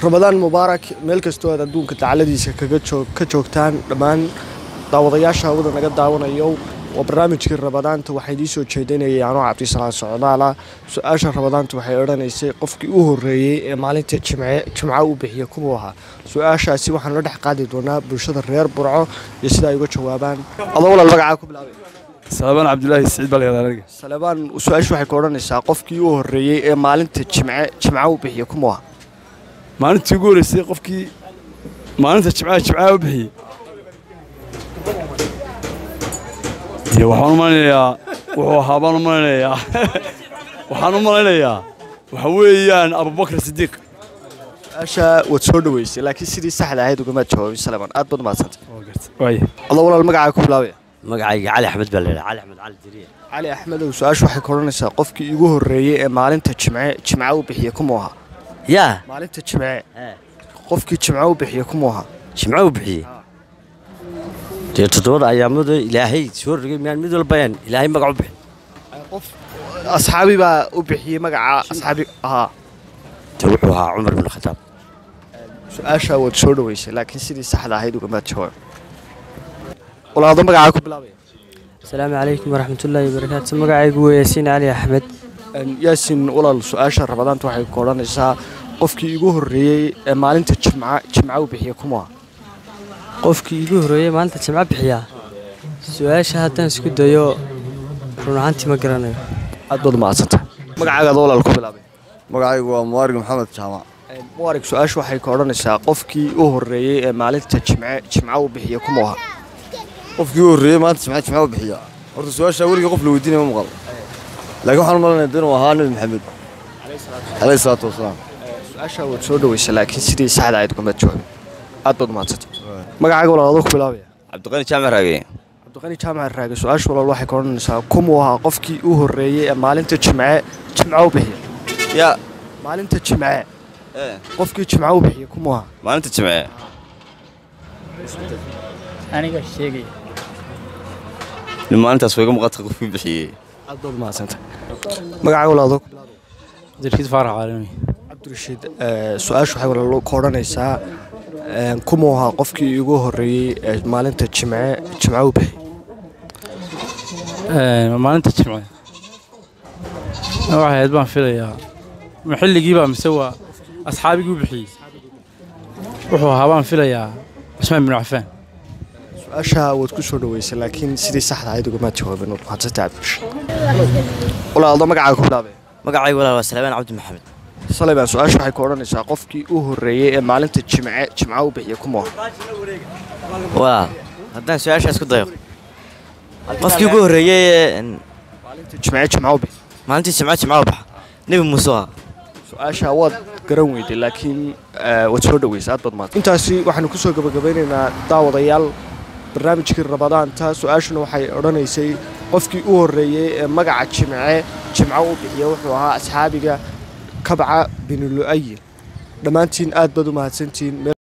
ramadaan mubaarak meel kastoo aad adduunka dacaladiisa kaga joog ka joogtaan dhammaan daawadayaasha hawada naga daawanayo waa barnaamijkii ramadaanta waxaa idiin soo jeedinayay anoo cabdisalaan socdaala su-aasha ramadaanta waxay odhanaysay qofkii u horreeyey ee maalinta jimce jimca u bixiya kumuu ahaa su-aashaasi waxaan la dhex qaadi doonaa bulshada reer burco iyo sida ay uga jawaabaan adoo walaal magacaa ku bilaabay salabaan cabdulaahi siciid baa layihahdaa aniga salebaan su-aashu waxay ka odhanaysaa qofkii u horreeyey ee maalinta jimce jimca u bixiya kumuu ahaa maalintii ugu horreysay qofkii maalinta jimcaha jimcaha u bixiyey iyo waxaan u malaynayaa wuxuu ahaa baan u malaynayaa waxaan u malaynayaa waxa weeyaan abubakar sidiiq su-aasha waad soo dhaweysay laakiin sidii saxda ahayd ugamaad jawaabin salebaan aad baad umahadsantay waaya adoo walaal magacaa ku bilaabaya magacayga cali axmed baa layidhaha cali axmed cali jiriya cali axmedow su-aashu waxay ka odhanaysaa qofkii igu horreeyey ee maalinta jimce jimca u bixiya kumuu ahaa yaa maalinta jimce qofkii jimce u bixiya kumuu ahaa jimco u bixiyey dee toddobada ayaamada ilaahay soo rogay miyaan mid walbayaan ilaahay magac u bixin qof asxaabi baa u bixiyey magaca asxaabi ahaa dee wuxuu ahaa cumar bin khataab su-aasha waad soo dhaweysay laakiin sidii saxda ahayd ugamaad jawaab walaado magacaa ku bilaabaya asalaamu calaykum waraxmatullaahi wabarakaatu magacaygu waa yaasiin cali axmed yaasin walaal su-aasha ramadaanta waxay ku odhanaysaa qofkii igu horreeyey ee maalinta jimca jimca u bixiya kumuu ahaa qofkii iigu horreeyey maalinta jimco bixiyaa su-aasha haddaan isku dayo run ahaantii ma garanayo aad baad umahadsantay magacaagaada walaal ku bilaabay magacaygu waa muwaarig maxamed jaamac muwarig su-aashu waxay ka odhanaysaa qofkii u horreeyey ee maalinta jimce jimca u bixiya kumuu ahaa qofkii u horreeyey maanta jimca jimca u bixiya horta su-aashaa weliga qof la weydiinaya ma maqal laakiin waxaan u malanaya inuu ahaa nabi maxamed calayhi salaatu wasalaam su-aasha waad soo dhaweysay laakiin sidii saxda ahayd ugamaad jawaabin aad baad umahadsantay magacaaga walaal adoo ku bilaabaya cabdiqani jaamac raage cabdiqani jaamac raage su-aasha walaal waxay ka odhanaysaa kumuu ahaa qofkii u horreeyey ee maalinta jimce jimca u bixiya yaa maalinta jimce qofkii jimca u bixiya kumuu ahaa maalinta jimce aniga sheegaya nin maalintaas wayga muuqata qofkii bixiyey aad baad umahadsantay magacaaga walaal adoo ku bilaabaya abdirashiid faarax caalami cabdirashiid su-aashu waxay walaal ka odhanaysaa kumuu ahaa qofkii igu horreeyey ee maalinta jimce jimca u bixiyey maalinta jimce waxay ahayd baan filayaa ma xilligiibaa mise waa asxaabigii u bixiyey wuxuu ahaa baan filayaa cusmaan bin cafaan su-aasha waad ku soo dhaweysay laakiin sidii saxda ahayd ugamaad jawaabin waad mahadsantay cabdirashiid walaal adoo magacaaga ku bilaabaya magacayga walaal waa salabaan cabdi maxamed salebaan su-aashu waxay ka odhanaysaa qofkii u horreeyey ee maalinta jimce jimca u bixiya kumuu ahaa walaal haddaan su-aashaas ku dayo qofkii ugu horreeyey ee maalinta jimce jimca u bixiya maalintii jimco jimco u baxa nebi muuse ah su-aasha waad garan weyday laakiin waad soo dhaweysay aad baad mahad intaasi waxaanu kusoo gabagabeynaynaa daawadayaal barnaamijkii ramadaanta su-aashuna waxay odhanaysay qofkii u horreeyey ee magaca jimce jimco u bixiya wuxuu ahaa asxaabiga kabca binu lu'ayin dhammaantiin aad baad u mahadsantihiin